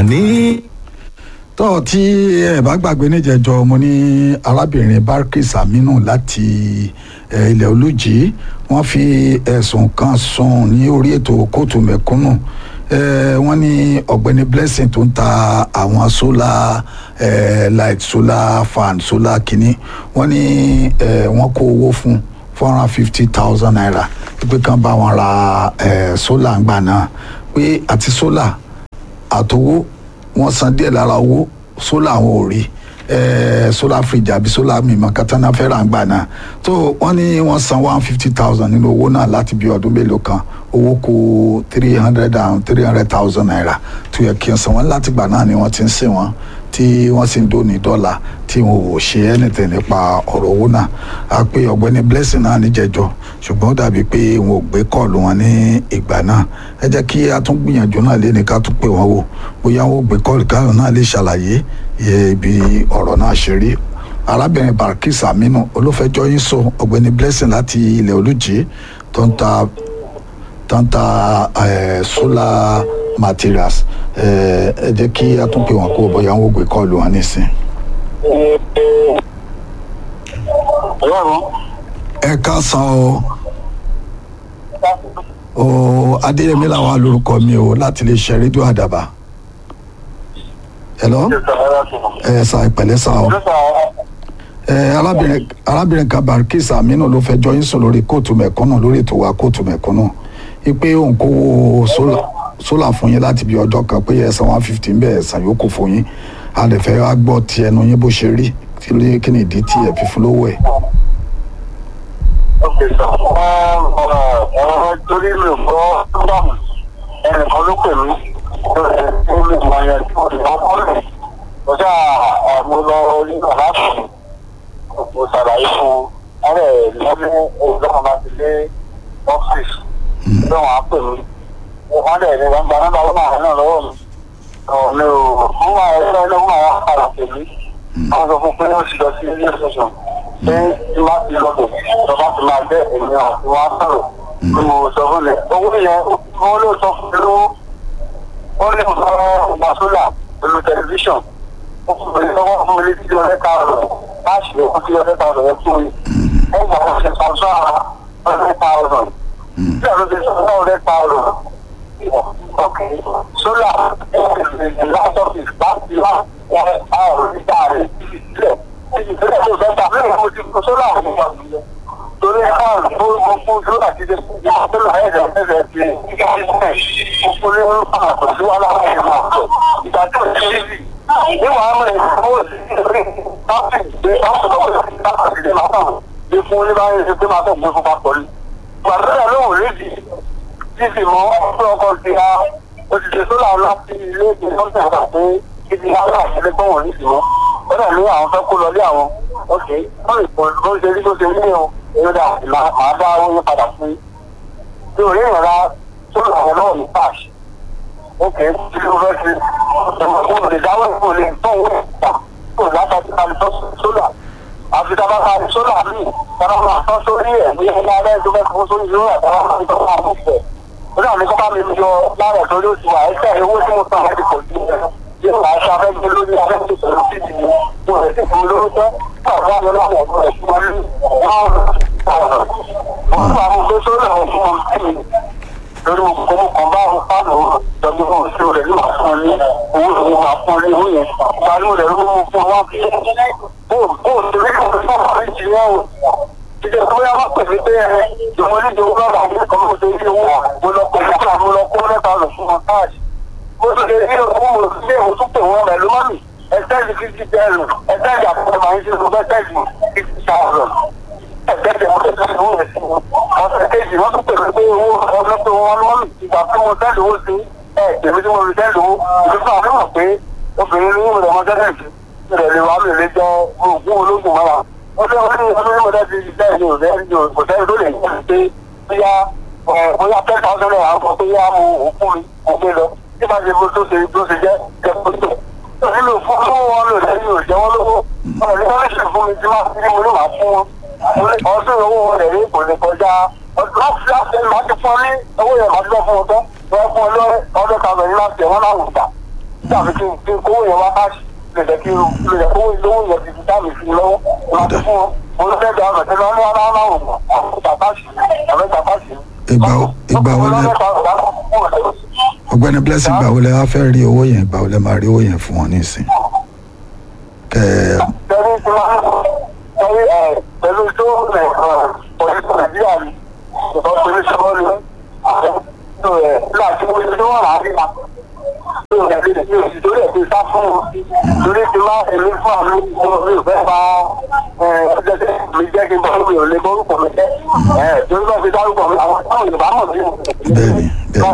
àní. tó tí ẹ bá gbàgbé níjẹjọ mo ní arábìnrin barkis aminu láti eh, ilẹ̀ olùjì wọ́n fi ẹ̀sùn kan sùn ní orí ètò kóòtù mẹ̀kúnnù eh, wọ́n ní ọ̀gbẹ́ni blessing tó ń ta àwọn solar eh, light solar fan solar kìíní wọ́n ní eh, wọ́n kó owó fún four hundred and fifty thousand naira pé kán bá wọn ra eh, solar ńgbà náà pé àti solar àtowó wọn san díẹ̀ lára owó sólà àwọn ò rí solar fridge àbí solar mímọ katana fẹ́ràn gbà náà tó wọ́n ní wọ́n san one fifty thousand nínú owó náà láti bí ọdún mélòó kan owó kù three hundred and three hundred thousand naira tó yẹ kí n san wọ́n láti gbà náà ni wọ́n ti ń sìn wọ́n tí wọ́n sì ń dóni dọ́là tí wọn ò ṣe anything nípa ọ̀rọ̀ owó náà a pé ọ̀gbẹ́ni blessing náà níjẹ̀jọ́ ṣùgbọ́n ó dàbí pé wọn ò gbé kọ́ọ̀lù wọn ní ìgbà náà ẹ jẹ́ kí a tún gbìyànjú náà lé ní ká tún pè wọ́n wò bóyá wọn ò gbé kọ́ọ̀lù káyọ̀ náà lè ṣàlàyé ibi ọ̀rọ̀ náà ṣe rí arábìnrin barkis aminu olófẹjọ yín sọ ọ̀gbẹ́ni blessing láti ilẹ̀ olùjì tó ń ta tó ń ta solar materials ẹ jẹ́ kí a tún pè wọ́n kó bóyá wọn ò gbé kọ́ọ̀lù wọn nísìn. ẹ káàsán o o adéyẹmí làwọn alórúkọ mi o láti lè ṣe rédíò àdàbà hello ẹ sà ìpẹ̀lẹ́ sà o ẹ arábìnrin arábìnrin kan barkis aminu ló fẹjọ́ yín sùn lórí kóòtù mẹ̀kúnnù lórí ètò wa kóòtù mẹ̀kúnnù ipe òun kówó sólà fún yín láti bí ọjọ́ kan pé ẹ̀sán one fifty ń bẹ̀ ẹ̀sán yòókù fún yín a lè fẹ́ wá gbọ́ ti ẹnu yín bó ṣe rí kí ni ìdí tí ẹ fi fún lówó ẹ̀. ok sir ọ̀rọ̀ torí mi ò gbọ́ sílámù ẹnìkan ló pè mí ó lè mọ ẹyẹ tí mo lè ọkọ rẹ̀ mo ṣá mo lọ rí aláàfin mo ṣàlàyé fún ọ̀rẹ́ lọ́mú olùdókòwò láti lé ọ́fíìsì lọ́wọ́n á pè mí wọ́n dẹ̀ ní wọ́n gba nọ́mbà wọn náà náà lọ́wọ́ mi mi ò fún wa ẹgbẹ́ ẹlẹ́wọ̀n àwọn àpàlà pè mí wọ́n sọ fún pé wọ́n ti lọ sí ilé ìṣẹ̀ṣọ̀ pé tí wọ́n ti lọ bẹ̀ ìjọba ti máa bẹ́ èmi àti wọn á sọ̀rọ̀ tí mo sọ fún mi owó yẹn wọ́n ló sọ fún mi lówó wọ́n lè sọ ọgbà sólà pẹ̀lú tẹlifíṣàn wọ́n fún mi lọ́wọ́ fún mi létí ọ̀rẹ́ káàrọ̀ láti lè fún sí ọ̀rẹ́ káàrọ̀ yẹn fún mi wọ́n gbà wọ́n ṣe sọ́sọ́ ọ̀rẹ́ káàrọ̀ bí àwọn ṣe sọ́sọ́ ọ̀rẹ́ káàrọ̀ Okay. Solar the last office last last hour nígbà rẹ̀ sílẹ̀. Ìṣẹ̀lẹ̀ tó sọ́ta lẹ́yìn mo ti kó solar ọ̀hún wà nílẹ̀. Torí ẹ̀ka mo mo fún solar ti dé fún ìyá solar ẹ̀rẹ̀ ẹ̀rẹ̀ ti kíkà sí sílẹ̀. Mo fún ní orúkọ fún àkọsí wa láwọn ẹ̀rọ máa sọ. Ìgbà tó ṣe é sì. Níwọ̀n àmọ́ ẹ̀ fún òsì ìrírí láti gbé láti lọ́wọ́ láti lè máa tàn. Bí fún oníbàárẹ̀ ṣe pé máa tọ̀ gbé fún papọ̀ ni. Gbàdúrà lóhùn rédì títí mọ ọdún ọkọ ti ha òṣìṣẹ́ sólà láti ilé ìgbé lọ́sẹ̀ àgbà pé ibi ara àṣẹlẹ̀ gbọ́wọ̀n nísì mọ́ ó dà ní àwọn fẹ́ kó lọ lé àwọn ọ̀kẹ́ wọ́n lè pọ̀ bó ṣe rí bó ṣe rí ní o èrò dà máa dá owó yẹn padà fún yín. bí òye ìrora sólà àwọn náà ní cash ọ̀kẹ́ tí ó fẹ́ ṣe ọmọ lè dáwọ́ ìfún lè tọ́ owó ìgbà tó látàkì kalẹ̀ tọ́ sólà àfi tá a bá ka sólà míì tá a bá tọ́ sórí ẹ̀ bí ẹ̀ bá rẹ̀ tó fẹ́ fún sórí ìlú ẹ̀ tá a bá tọ́ máa mú fẹ́ ó náà ní kó bá mi yọ lára tó ló ti wà ẹsẹ̀ owó tí mo san láti pọ̀ sí ẹ̀ yóò wá aṣọ afẹ́gbẹ́ lórí afẹ́gbẹ́ pẹ̀lú títì mi mo rẹ̀ sì fún mi lóró tẹ́ káàkiri àwọn ọlọ́run ọ̀dọ́ ẹ̀ fún wọn ní ọ̀rọ̀ wọ́n fà mí pé sórí àwọn fún wọn sí mi lórí mo kọ́ mo kàn bá àwọn fáànù ìjọba fún òṣèlú rẹ̀ ní màá fún ọ ní owó ìwé máa fún ọ ní owó yẹn ìgbàlú rẹ̀ ló mú fún wọn kí bó bó ṣe rí kò fún ọ̀rẹ́ jì yẹn o ìjọba tó yá wá pèsè pé ẹ ìjọba oníjọba lọ́wọ́ àwọn ẹ̀kọ́ mo ṣe rí owó mo lọ pè fún àwọn lọ kó mẹ́ta lọ fún wọn káàdì mo ṣe lè rí owó mo ṣe mo tún pè wọ́n rẹ̀ ló má mi ẹ̀sẹ̀lì fífi bẹ́ẹ̀rù ẹ̀sẹ̀lì àpò máa ń ṣe lọ bẹ́ẹ̀sẹ̀lì fífi ṣàrọ̀ ẹ̀sẹ̀lì mo ṣe lè owó rẹ̀ sí wọn ọ̀sẹ̀ kejì wọ́n tún pè pé owó ọ̀sẹ̀ pé wọ́n lọ́wọ́ mi ìgbà tí mo sẹ́lì owó sí ẹ̀ tèmi tí mo rí sẹ́lì owó ìlú fún àwọn mọ̀ pé obìnrin ní ìwé ọmọ sẹ́lẹ̀ sí ìrẹ̀ lè wà mí lè jọ ogún ológun mọ́ra wọ́n fẹ́ wọ́n ní ọdún mọ́tà ti bẹ́ẹ̀ ni òṣèré kò sẹ́ni tó lè yí pé bóyá bóyá ten thousand naira ń sọ pé yá mo òkú mi kò gbé lọ tí bá ṣe bó tó ṣe bó ṣe jẹ́ jẹ́ kó tó. nílò fún lówó wọn lò lẹ́yìn òjẹ́ wọn lówó ọ̀rọ̀ ní wọ́n ṣe fún mi tí wọ́n fi mo ní màá fún wọn. ọdún owó wọn lè rí kò ní kọjá láti láti máa ti fún ọ ní owó yẹn máa ti lọ fún ọ tán wọ́n fún ọ lọ ọdún kan bẹ̀rẹ̀ láti ẹ̀ wọ́n láwùjọ gbà. tàbí kí n kí n kówó yẹn wá káàsì lè jẹ́ kí n lè jẹ́ kówó lówó yẹn ti fi dáàmì sí i lọ́wọ́ láti fún wọn mo ló fẹ́ gba ọ̀nà tẹ́lẹ̀ wọn ní wọn náà wò mọ̀ àwọn ìgbà káàsì àwọn ìgbà káàsì. Ìgbà wo- ìgbà wo lẹ- ọ̀gbẹ́ni blessing gbà wo lẹ wá fẹ́ rí owó yẹn gbà wo lẹ máa rí owó yẹn fún wọn nísìn kẹ ẹ Tẹ̀lé ti máa ń tẹ̀lé ẹ̀ pẹ̀lú tó rẹ̀ pọ̀lísì Nàìjíríà ni ìbọn pẹ̀lú sọ́wọ́ ni àwọn tó rẹ̀ láti wọ́n ti wọ́n rà á rí wa. Tó rẹ̀ lè fi òsì tó rẹ̀ fi sá fún wọn. Torí ti máa èmi fún àmì ọmọ mi ò fẹ́ fa ọjọ́ tẹ́ mi jẹ́ kí n bọ́ mi ò lè bọ́rúkọ mi jẹ́. Torí bá fi dárúkọ mi àwọn táwọn Yorùbá mọ̀ mí. Bẹ́ẹ̀ni, bẹ́ẹ̀ni.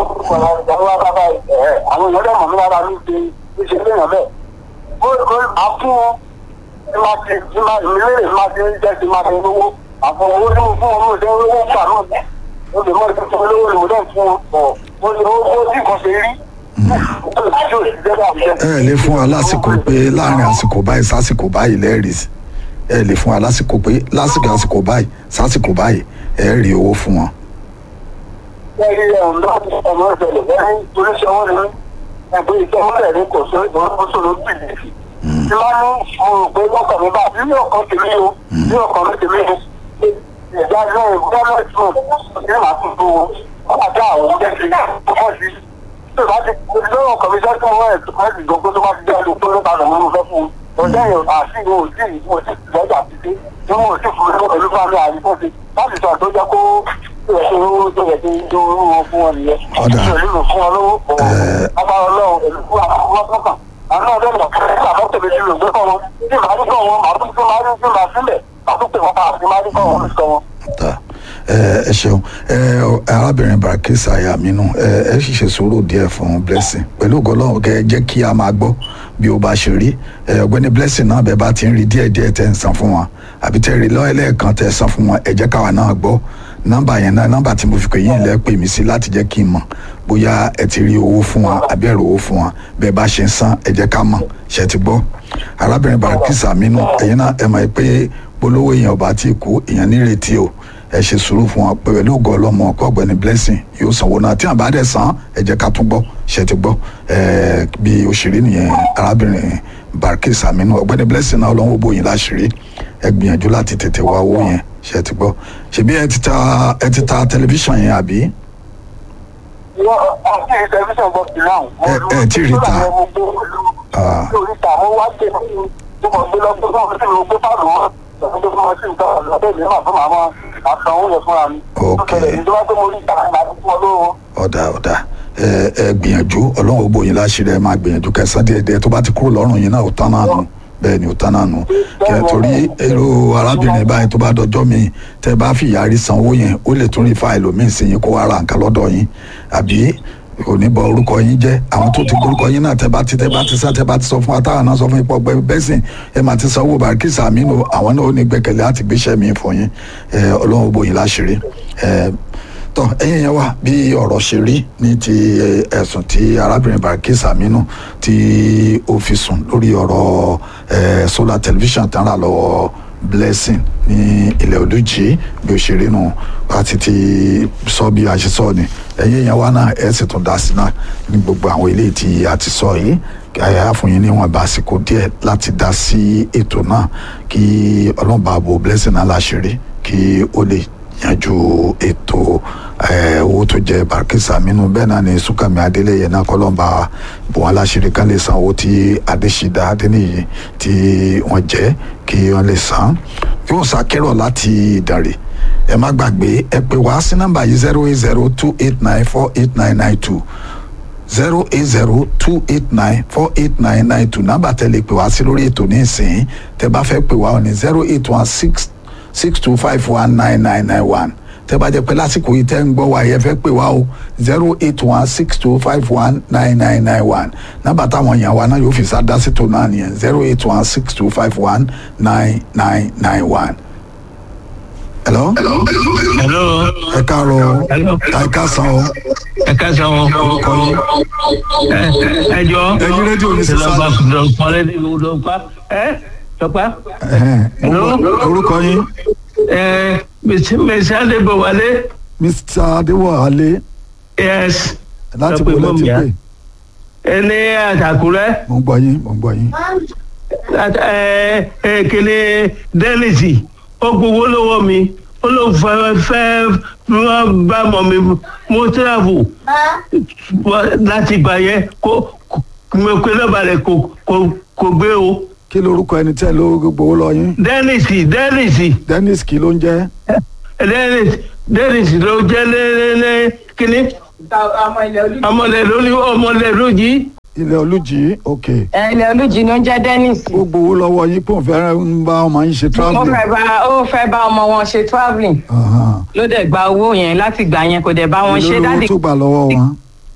Àwọn èèyàn dẹ̀ mọ̀ mí lára ní ṣe ṣe léèyàn bẹ́ẹ̀ ó ó àfún wọn tí máa ti tí máa ìmílẹ̀ máa ti ń jẹ́ ti máa ti lówó àfún owó tí mo fún wọn lóòótọ́ owó gbà náà ó lè mọ ìfẹ́ tó lówó ni mo dẹ̀ fún wọn ọ̀ ó lè owó tí kò ṣe rí ó lè tí ò sì jẹ́ bá mi jẹ́. ẹ lè fún wa lásìkò pé láàrin àsìkò báyìí sásìkò báyìí lẹ́ẹ̀rì sí ẹ lè fún wa lásìkò pé lásìkò àsìkò báyìí sásìkò báyìí ẹ rí owó fún wọn. lẹ́yìn ilẹ̀ ọ̀nà ọmọ ìṣẹ̀lẹ̀ lẹ́yìn oníṣẹ́ wọn ni ẹgbẹ́ iṣẹ́ wọn rẹ̀ ní kò sí ìṣòro bìlìfì. tí wọ́n ní mo rò pé lọ́kàn mi bá bí ọkàn tèmi o bí ọkàn mi tèmi o ìjà náà gbọ́dọ̀ tún ní màá tún tó wọn wọ́n àti àwọn jẹ́ sí ọkọ̀ sí. tí ìbá ti lọ́wọ́ ọkàn mi sẹ́kùn wọn ẹ̀ tó ti gbogbo tó bá ti jẹ́ olùkọ́ ló padà mọ́ fẹ́ fún un. ọjọ́ yẹn àti ìwọ òsì ìwọ òsì lọ́jà ti dé tí wọ́n ò sì fún un pẹ̀lú fáwọn àríkọ́ sí láti sọ àtọ́jọ́ kó ẹ̀sìn owó tó yẹ kí n tó owó fún wọn nìyẹn. Ọ̀dà. ìlú fún wọn lówó agbára ọlọ́run èlú fún àwọn ọkàn àwọn ọdẹ lọ fún ẹgbẹ́ àbọ̀tẹ̀ méjì ló gbé kọ́ wọn tí màá rí kọ́ wọn màá tún tún máa rí tún máa sílẹ̀ màá tún pè wọ́n padà sí máa rí kọ́ wọn lóṣù wọn. ta ẹ ẹ ṣeun ẹ arábìnrin barakisa ayaminu ẹ ẹ sì ṣe sùúrù díẹ̀ fún blessing pẹ̀lú ògbọlọrun kẹ ẹ jẹ́ kí a máa gbọ́ bí o bá ṣe rí ẹ ọ̀gbẹ́ni blessing náà bẹ́ẹ̀ bá ti ń rí díẹ̀ díẹ̀ tẹ́ ń san fún wọn àbí tẹ́ rí lọ́ọ́ ẹlẹ́ẹ̀kan tẹ́ san fún wọn ẹ jẹ́ káwa náà gbọ́ nọ́mbà yẹn náà nọ́mbà tí mo fi pè yín lẹ pè mí sí láti jẹ́ kí n mọ̀ bóyá ẹ ti rí owó fún wọn àbí ẹ rí owó fún wọn bẹ́ẹ̀ bá ṣe ń san ẹ jẹ́ ká mọ̀ ṣe ti gbọ́ arábìnrin barakisa aminu ẹ̀yin náà ẹ mọ̀ pé polówó èèyàn ọba tí kú èèyàn nírètí o ẹ ṣe sùúrù fún wọn pẹ̀lú ògo ọlọ́mọ ọkọ ọ̀gbẹ́ni blessing yóò sanwó náà tí wọn bá dẹ̀ san ẹ jẹ́ ká tún gbọ́ ṣe ti gbọ́ ẹ bí òṣèré nìyẹn arábìnrin barkis aminu ọ̀gbẹ́ni blessing náà ọlọ́run bóyin láṣìírí ẹ gbìyànjú láti tètè wá owó yẹn ṣe ti gbọ́ ṣebí ẹ ti ta ẹ ti ta tẹlifíṣàn yẹn àbí wọ́n àti tẹlifíṣàn bọ̀ sí náà. Ẹ- ẹ tí ì rí ta. Ah. mo rí ta mo wá dé tó mọ̀ gbé lọ́gbọ́n tó mọ̀ sí mi gbé fáàlù wọn lọ́gbọ́n tó mọ̀ sí nǹkan lọ́bẹ̀ mi máa fún màmá àtàn oúnjẹ fúnra mi. Ok. tó ṣẹlẹ̀ ìjọba pé mo rí ta ìgbà tó fún ọ lówó. ọ̀dà ọ̀dà ẹ ẹ gbìyànjú ọlọ́run ó bóyin láṣìírí ẹ máa gbìyànjú kẹsàn díẹ̀ díẹ̀ tó bá ti kúrò lọ́rùn yín náà ó tán náà nù bẹ́ẹ̀ ni ó tán náà nù kẹ torí èrò arábìnrin báyìí tó bá dọjọ́ mi tẹ bá fi ìyàrí sanwó yẹn ó lè tún rí fáìlì míì sí yín kó wá ra nǹkan lọ́dọ̀ yín àbí kò ní bọ orúkọ yín jẹ́ àwọn tó ti gbórúkọ yín náà tẹ bá ti tẹ bá ti sá tẹ bá ti sọ fún wa táwọn náà sọ fún ipò ọgbẹ bẹsìn ẹ máa ti sanwó barikisa aminu àwọn náà ó ní gbẹ́kẹ̀lé àti gbéṣẹ́ mi fún yín ẹ ọlọ́run ó bóyin láṣìírí ẹ tọ ẹ̀yin yẹn wá bí ọ̀rọ̀ ṣe rí ní ti ẹ, ẹ̀sùn tí arábìnrin Barkis Aminu tí ó fi sùn lórí ọ̀rọ̀ ẹ, solar television tán rà lọ́wọ́ Blessing ní ilẹ̀ olùjì bí ó ṣe rí nù àti ti sọ bí a ṣe sọ ni ẹ̀yin yẹn wá náà ẹ sì tún dá sí náà ní gbogbo àwọn eléyìí tí a ti sọ yìí àyà fún yín níwọ̀n bá àsìkò díẹ̀ láti dá sí ètò náà kí ọlọ́mọba bo Blessing náà láṣìírí kí ó lè yanjú ètò ẹ, owó tó jẹ Barkis Aminu bẹ́ẹ̀ náà ni Súnkànmí Adélẹ́yẹ náà kọ́lọ́mbà bò wọn láṣìírí kan lè san owó tí Adéṣídà Adéníyì tí wọ́n jẹ́ kí wọ́n lè san kí wọ́n ṣàkérò láti Ìdànrè ẹ má gbàgbé ẹ pè wá sí nọ́mbà yìí zero eight zero two eight nine four eight nine nine two zero eight zero two eight nine four eight nine nine two nọ́mbà tẹ́lẹ̀ pè wá sí lórí ètò ní ìsìn tẹ́ bá fẹ́ pè wá ọ ní zero eight one six six two five one nine nine nine one tẹ́ bá jẹ́ pé lásìkò yìí tẹ́ ń gbọ́ wa yẹ fẹ́ pè wá o zero eight one six two five one nine nine nine one nọ́mbà táwọn èèyàn wa náà yóò fi sá dá sí tó náà nìyẹn zero eight one six two five one nine nine nine one. hello hello ẹ káàárọ̀ hello ẹ káàsán o ẹ káàsán o orúkọ yín ẹ ẹ jọ ẹyin rédíò ní sísá lọpa lọpa lọpa ẹ lọpa Ẹhẹ́n. Hello? orúkọ yín ẹ mẹsì ẹni àtàkùrẹ́ mo ń gbọ́ yín mo ń gbọ́ yín. ẹ ẹ kele dẹ́nìsì ó gbowó lọ́wọ́ mi ó ló fẹ́ fẹ́ wọ́n bá mọ̀ mi mo tíráfù láti gbà yẹn kó mo pe nọ́mbà rẹ̀ kò kò kò gbé o kí lorúkọ ẹni tẹ́ ló gbowó lọ yín. dẹ́nìsì dẹ́nìsì dennis kí ló ń jẹ́. dẹ́nìsì dẹ́nìsì ló jẹ́ lẹ́lẹ́lẹ́ kínní ọmọlẹ̀ lórí ọmọlẹ̀ lójì ilẹ̀ olùjì ok ilẹ̀ olùjì ló ń jẹ́ dennis. ó gbowó lọ́wọ́ yín pé òun fẹ́ ń bá ọmọ yín ṣe ó travelling. fẹ́ bá ó fẹ́ bá ọmọ wọn ṣe travelling Ahan. ló dẹ̀ gba owó yẹn láti gbà yẹn kò dẹ̀ bá wọn ṣe èló lówó dáàdì tó gbà lọ́wọ́ wọn.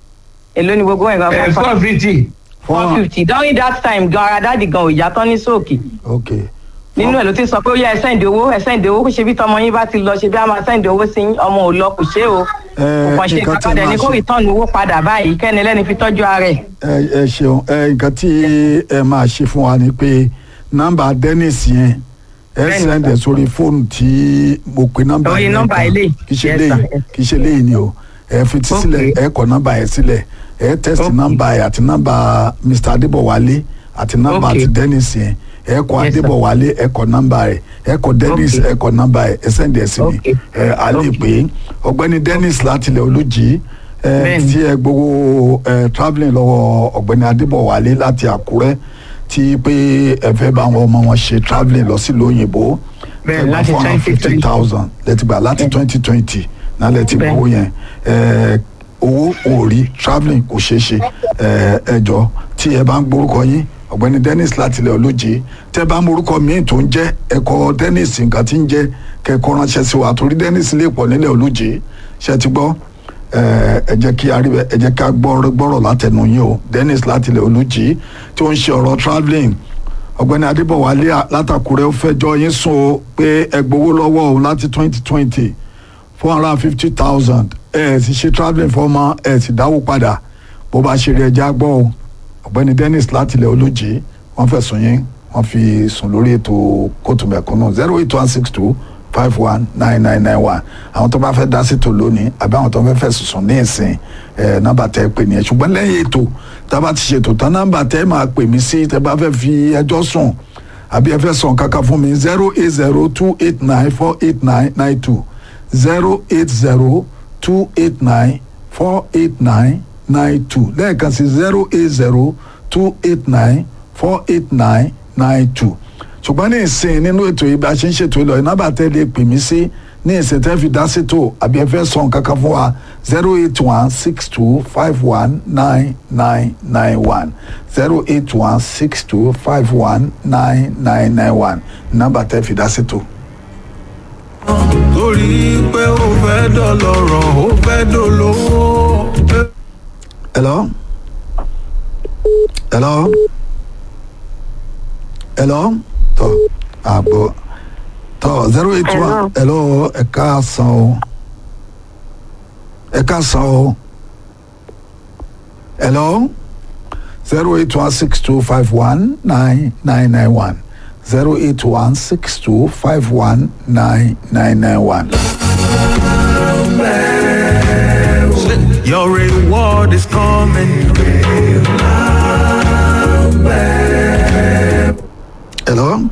èló ni gbogbo nǹkan ẹ̀ fún four fifty four fifty during that time gan ara dáàdì gan ò yá tán ní sóòkì ok nínú ẹ̀ ló ti sọ pé ó yẹ ẹ sẹ́ǹdì owó ẹ sẹ́ǹdì owó kò ṣe bí tọmọ yín bá ti lọ ṣe bí a máa sẹ́ǹdì owó sí yín, ọmọ ò lọ kò ṣe o Ẹ, kò kàn ṣe nǹkan tí kankan dẹ̀ máa ni kó ṣe- return owó padà báyìí kẹ́ni lẹ́ni fi tọ́jú ara ẹ̀. ẹ ẹ ṣeun ẹ nǹkan tí ẹ máa ṣe fún wa ni pé nọ́mbà dennis yẹn ẹ Bẹ́ẹ̀ni, sẹ́ndẹ̀ sórí fóònù tí mo pe nọ́mbà Orí yẹn nọ́mbà kan. eléyìí. kì í ṣe Yes, léyìí sir, yes. kì í ṣe léyìí ni o ẹ fi ti Okay. sílẹ̀ ẹ kọ nọ́mbà yẹn sílẹ̀ ẹ test Okay. nọ́mbà yẹn àti nọ́mbà mr adébọ̀wálé àti nọ́mbà Okay. ti dennis yẹn ẹ kọ Yes, sir. adébọ̀wálé ẹ kọ nọ́mbà yẹn ẹ kọ dennis Okay. ẹ kọ nọ́mbà yẹn ẹ sẹ́ndẹ̀ sí mi Okay. ẹ a lè pè é ọ̀gbẹ́ni dennis láti ilẹ̀ olùjì ẹ Bẹ́ẹ̀ni. tí ẹ gbowó ẹ travelling lọ́wọ́ ọ̀gbẹ́ni adébọ̀wálé láti àkúrẹ́ tí pé ẹ fẹ́ bá àwọn ọmọ wọn ṣe travelling lọ sí lóyìnbó Bẹ́ẹ̀ni, láti 2020. thousand lẹ́tì gbà láti twenty twenty náà lẹ́tì Bẹ́ẹ̀ni. gbowó yẹn ẹ owó òòrí travelling kò ṣeé ṣe ẹ ẹ jọ tí ẹ bá ń gbórúkọ yín ọ̀gbẹ́ni dennis láti ilẹ̀ olóje tẹ́ bá ń morúkọ míì tó ń jẹ́ ẹ̀kọ́ dennis nǹkan tí ń jẹ́ kẹ́kọ̀ọ́ ránṣẹ́ sí wa torí dennis lè pọ̀ nílẹ̀ olóje ṣe ti gbọ́ ẹ ẹ jẹ́ kí a rí bẹ́ẹ̀ ẹ jẹ́ ká gbọ́ gbọ́rọ̀ látẹnu yín o dennis láti ilẹ̀ olóje tí ó ń ṣe ọ̀rọ̀ travelling ọ̀gbẹ́ni adébọ̀wálé látàkùrẹ́ ó fẹjọ́ yín sùn o pé ẹ gbowó lọ́wọ́ o láti twenty twenty four hundred and fifty thousand ẹ ẹ sì ṣe travelling fọmọ ẹ sì dáwó padà bó bá ṣe rí ẹja gbọ́ o ọ̀gbẹ́ni dennis láti ilẹ̀ olóje wọ́n fẹ̀sùn yín wọ́n fi sùn lórí ètò kóòtù mẹ̀kúnnù zero eight one six two five one nine nine nine one àwọn tó bá fẹ́ dá sí tò lónìí àbí àwọn tó fẹ́ fẹ̀sùn sùn ní ìsìn ẹ̀ nọ́mbà tẹ́ ẹ pè nìyẹn ṣùgbọ́n lẹ́yìn ètò tá a bá ti ṣètò tán nọ́mbà tẹ́ ẹ máa pè mí sí tẹ́ bá fẹ́ fi ẹjọ́ sùn àbí ẹ fẹ́ sọ̀n kankan fún mi zero eight zero two eight nine four eight nine nine two zero eight zero two eight nine four eight nine nine two lẹ́ẹ̀kan sí zero eight zero two eight nine four eight nine nine two ṣùgbọ́n ní ìsìn nínú ètò yìí bá a ṣe ń ṣètò ìlọ iná bàtẹ́ lè pè mí sí ní ìsìn tẹ́ fi dá sétò àbí ẹ fẹ́ sọ nǹkan kan fún wa zero eight one six two five one nine nine nine one zero eight one six two five one nine nine nine one nọ́mbà tẹ́ fi dá sétò. torí pé ó fẹ́ dọ̀lọ́rọ̀ ó fẹ́ dolówó. Hello? Hello? Hello? Tọ́ àgbọ̀ tọ́ zero eight one hello ẹ káàsán o ẹ káàsán o hello zero eight one six two five one nine nine nine one zero eight one six two five one nine nine nine one. Your reward is coming. hello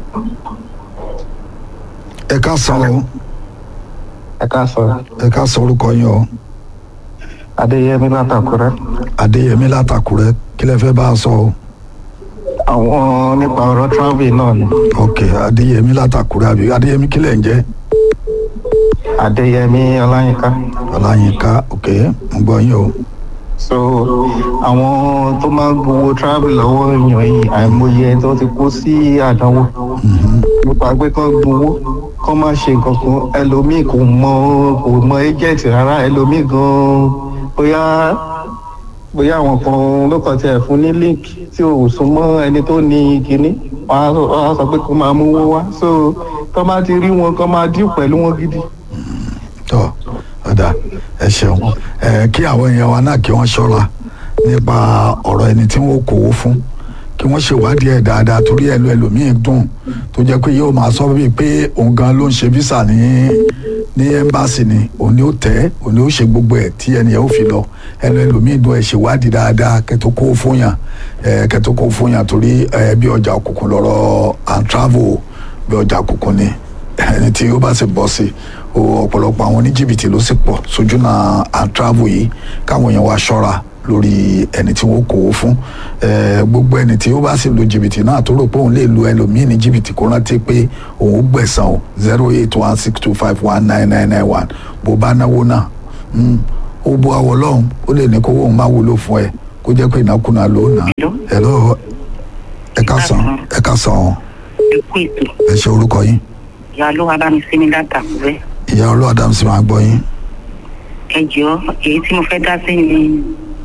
ẹ káàsán o ẹ káàsán ẹ káàsán orúkọ yín o. adéyẹmí látàkúrẹ adéyẹmí látàkùrẹ́ kí lẹ fẹ́ bá a sọ o àwọn nípa ọ̀rọ̀ travel náà ni ok adéyẹmí látàkùrẹ́ àbí adéyẹmí kí lẹ ń jẹ́ adéyẹmí ọláyínká ọláyínká ok mo gbọ́ yín o so àwọn tó máa ń gbowó travel lọ́wọ́ èèyàn yìí àìmọye tó ti kó sí àdánwò nípa pé kán gbowó kán má ṣe nǹkan kan ẹlòmíì kò mọ kò mọ agent rárá ẹlòmíì gan bóyá bóyá àwọn kan ló kàn tiẹ̀ fún ní link tí ò sún mọ́ ẹni tó ní kinní wọ́n á sọ- wọ́n á sọ pé kó máa mówó wá so tó bá ti rí wọn kán máa dín pẹ̀lú wọn gidi. tọ́ ọ̀dà ẹ ṣeun ẹ kí àwọn èèyàn wa náà kí wọ́n ṣọ́ra nípa ọ̀rọ̀ ẹni tí wọ́n kówó fún kí wọ́n ṣèwádìí ẹ̀ dáadáa torí ẹlò ẹlòmíín dùn tó jẹ́ pé yóò máa sọ bíi pé òun gan ló ń ṣe visa ní ní ẹ́mbáàsì ni òun ni ó tẹ́ òun ni ó ṣe gbogbo ẹ̀ tí ẹni ẹ̀ ó fi lọ ẹnu ẹlòmíín dún ẹ̀ ṣèwádìí dáadáa kẹtó kó fún yàn ẹ̀ kẹtó kó fún yàn torí ẹ̀ bí ọjà òkùnkùn lọ́rọ̀ and travel bí ọjà òkùnkùn ni ẹni tí ó bá sì bọ́ sí o ọ̀pọ̀lọpọ̀ àwọn oníjìbìtì ló sì pọ̀ sójú náà and travel yìí káwọn èèyàn wá ṣọ́ra lórí ẹni tí wọ́n kó o fún ẹ gbogbo ẹni tí ó bá sì lu jìbìtì náà tó rò pé òun lè lu ẹlòmíì ní jìbìtì kó rántí pé òun ó gbẹ̀san o zero eight one six two five one nine nine nine one bó bá náwó náà mm, ó bu àwọ̀ lọ́hùn ó lè ní kówó òun máa wúlò fún ẹ kó jẹ́ pé ìnákúnà ló nà hello ẹ ká sàn ẹ ká sàn ọ́ ẹkú ètò ẹ ṣe orúkọ yín ìyá ló wá bá mi sí mi látàkùrẹ́ ìyá ọlọ́wà dàmú sí máa gbọ́ yín ẹ jọ èyí tí mo fẹ́ dá sí ni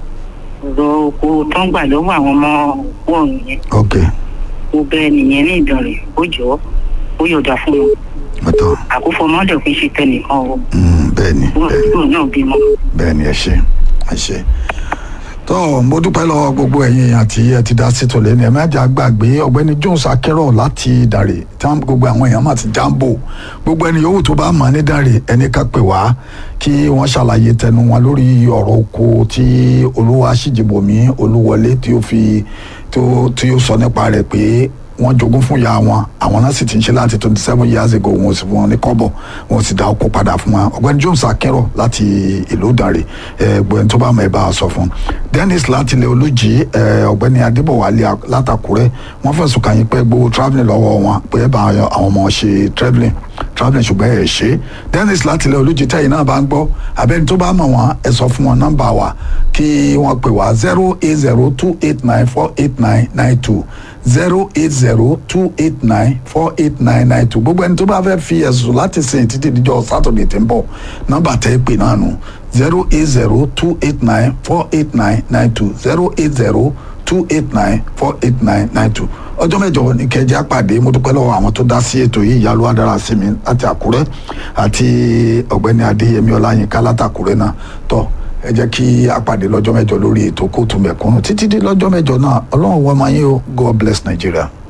ọ̀rọ̀ oko tó ń gbà lọ́wọ́ àwọn ọmọ wọ̀nyí yẹn ok ó bẹ nìyẹn ní ìdánrẹ̀ ó jọ ó yọ̀dà fún wọn mọ́tò àkófò mọ́dẹ̀ kì í ṣe tẹnìkan o bẹ́ẹ̀ ni wọn bẹ́ẹ̀ ni. kúrò náà bímọ. bẹ́ẹ̀ ni ẹ ṣe ẹ ṣe tó mo dúpẹ́ lọ́wọ́ gbogbo ẹ̀yin èèyàn tí ẹ ti dá sí tòlẹ́ ní ẹ mẹ́jà gbàgbé ọ̀gbẹ́ni jones akérò láti dàrè tí wọ́n gbogbo àwọn èèyàn máa ti jáǹbò gbogbo ẹni yòówù tó bá mọ̀ ní dàrè ẹni ká pè wá kí wọ́n ṣàlàyé tẹnu wọn lórí ọ̀rọ̀ oko tí olúwa ṣìjìbòmí olúwọlé tí ó fi tó tí ó sọ nípa rẹ̀ pé wọ́n jogún fún ìyá wọn àwọn náà sì ti ń ṣe láti twenty seven years ago wọn ò sì fún wọn ní kọ́bọ̀ wọn ò sì dá oko padà fún wọn ọ̀gbẹ́ni jones akérò láti ìlú ìdànrè ẹgbẹ́ tó bá mọ̀ ẹ bá a sọ fún dennis láti ilẹ̀ olójì ẹ, ọ̀gbẹ́ni adébọ̀wálé látàkúrẹ́ wọ́n fẹ̀sùn kàn yín pé gbowó travelling lọ́wọ́ wọn pé ẹ bá àwọn ọmọ ṣe travelling travelling ṣùgbọ́n ẹ ṣe dennis láti ilẹ̀ olójì tẹ̀yìn náà bá ń gbọ́ abẹ́ni tó bá mọ̀ wọ́n ẹ sọ fún wọn nọ́mbà wa kí wọ́n pè wá zero eight zero two eight nine four eight nine nine two zero eight zero two eight nine four eight nine nine two gbogbo ẹni tó bá fẹ́ fi ẹ̀sùn láti sìn títí díjọ́ sátọ̀dẹ̀ tí ń bọ̀ nọ́mbà tẹ́ ẹ pè náà nù zero eight zero two eight nine four eight nine nine two zero eight zero two eight nine four eight nine nine two ọjọ́ mẹ́jọ ní kẹjẹ àpàdé mo dúpẹ́ lọ́wọ́ àwọn tó dá sí ètò yìí ìyálò adára sí mi láti àkúrẹ́ àti ọ̀gbẹ́ni adéyẹmí ọláyínká látàkúrẹ́ náà tọ́ ẹ jẹ́ kí àpàdé lọ́jọ́ mẹ́jọ lórí ètò kóòtù mẹ̀kúnnù títí dé lọ́jọ́ mẹ́jọ náà ọlọ́run wọ́n máa yín o god bless nigeria.